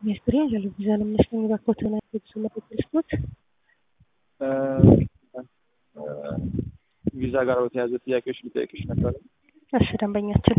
ሚኒስትሪ ለቪዛ ለሚያስገኝ ባኮተና ብዙ መጠቅልስቶት ቪዛ ጋር በተያያዘ ጥያቄዎች ሊጠይቅሽ ነበር። እሺ ደንበኛችን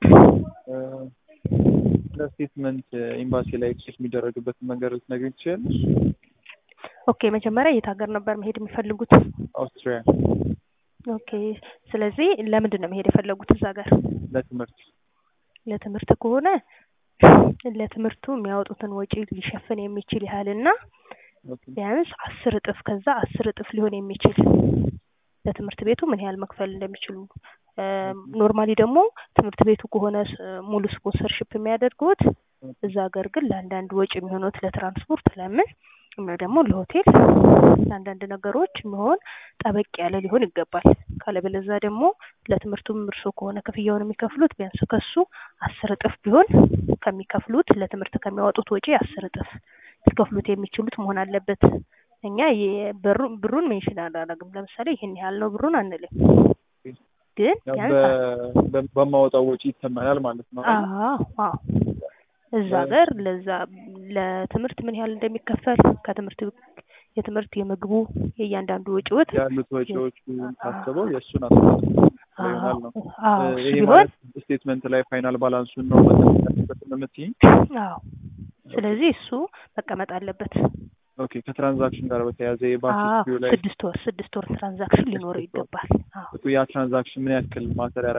ለስቴትመንት ኤምባሲ ላይ ኤክሴስ የሚደረግበትን መንገድ ልትነግሪኝ ትችያለሽ? ኦኬ መጀመሪያ የት ሀገር ነበር መሄድ የሚፈልጉት? አውስትሪያ ኦኬ ስለዚህ ለምንድን ነው መሄድ የፈለጉት እዛ ሀገር? ለትምህርት ለትምህርት ከሆነ ለትምህርቱ የሚያወጡትን ወጪ ሊሸፍን የሚችል ያህልና ቢያንስ አስር እጥፍ ከዛ አስር እጥፍ ሊሆን የሚችል ለትምህርት ቤቱ ምን ያህል መክፈል እንደሚችሉ ኖርማሊ ደግሞ ትምህርት ቤቱ ከሆነ ሙሉ ስፖንሰርሽፕ የሚያደርጉት እዛ ሀገር ግን ለአንዳንድ ወጪ የሚሆኑት ለትራንስፖርት ለምን እና ደግሞ ለሆቴል ለአንዳንድ ነገሮች የሚሆን ጠበቅ ያለ ሊሆን ይገባል። ካለበለዛ ደግሞ ለትምህርቱም እርሶ ከሆነ ክፍያውን የሚከፍሉት ቢያንስ ከሱ አስር እጥፍ ቢሆን ከሚከፍሉት ለትምህርት ከሚያወጡት ወጪ አስር እጥፍ ሊከፍሉት የሚችሉት መሆን አለበት። እኛ ብሩን ሜንሽን አላደርግም። ለምሳሌ ይህን ያህል ነው ብሩን አንልም፣ ግን በማወጣው ወጪ ይተመናል ማለት ነው። አዎ አዎ እዛ ሀገር ለዛ ለትምህርት ምን ያህል እንደሚከፈል ከትምህርት የትምህርት የምግቡ የእያንዳንዱ ወጪዎች ያሉት ወጪዎች ታስበው የእሱን አስተዋጽኦ ይሆናል ነው። ይሄ ቢሆን ማለት ስቴትመንት ላይ ፋይናል ባላንሱን ነው መጠቀምበት የምትይኝ? አዎ ስለዚህ እሱ መቀመጥ አለበት። ኦኬ ከትራንዛክሽን ጋር በተያያዘ የባንክ አዎ ሂስትሪው ላይ ስድስት ወር ስድስት ወር ትራንዛክሽን ሊኖረው ይገባል። አዎ ያ ትራንዛክሽን ምን ያክል ማተር